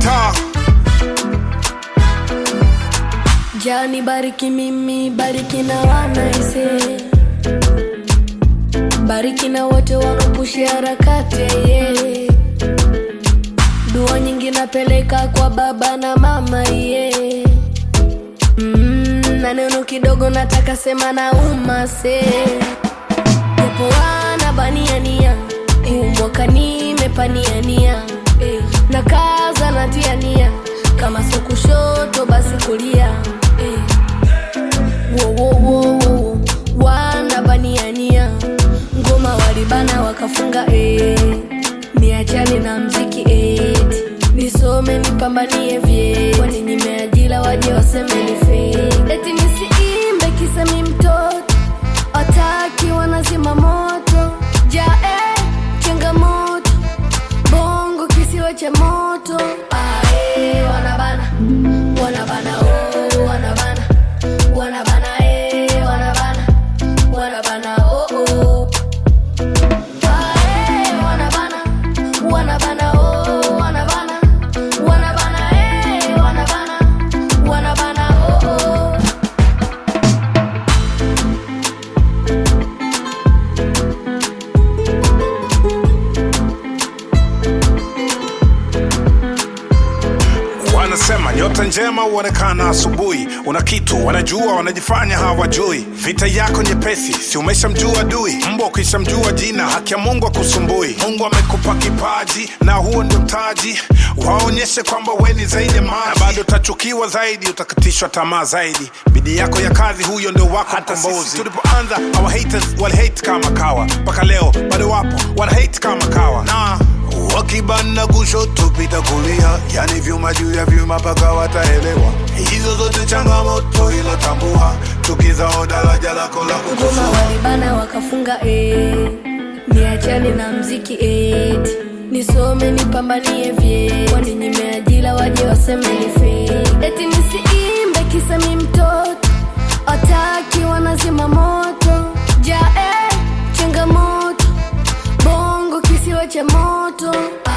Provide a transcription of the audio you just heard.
mtaa Jani bariki mimi, bariki na wanaise, bariki na wote wanaopushi harakati ye. Dua nyingi napeleka kwa baba na mama ye. Mm, na neno kidogo nataka sema na umase, japo wana baniania huu mwaka nimepaniania eh, na kaza natia nia kama sio kushoto basi kulia eh. Wo, wo, wo, wo. wana baniania ngoma walibana wakafunga eh. niachane na mziki eh. nisome nipambanie vye kwani nimeajila waje waseme ni fake. eti nisiimbe kisa mi mtoto wataki wanazima moto jae changamoto bongo kisiwa cha moto ae wanabana wanabana oh, wanabana wanabana eh, wanabana wanabana oh, oh. Ae, wanabana wanabana oh, wanabana wanabana eh, wanabana wanabana oh, oh. wanasema nyota njema huonekana asubuhi una kitu wanajua wanajifanya hawajui vita yako nyepesi si umeshamjua adui mbwa ukishamjua jina haki ya mungu akusumbui mungu amekupa kipaji na huo ndio mtaji waonyeshe kwamba weni zaidi ya maji na bado utachukiwa zaidi utakatishwa tamaa zaidi bidii yako ya kazi huyo ndio wako mkombozi tulipoanza our haters wali hate kama kawa mpaka leo bado wapo wana hate kama kawa na wakibana kushoto pita kulia yani vyuma juu ya vyuma mpaka wataelewa hizo zote changamoto ilotambua tukizao daraja lako la ngoma kukusua walibana wakafunga eh. niachane na mziki eti nisome nipambanie vye kwani nimeajila waje waseme ni fake. eti nisiimbe kisa mi mtoto wataki wanazima moto jae changamoto bongo kisiwa cha moto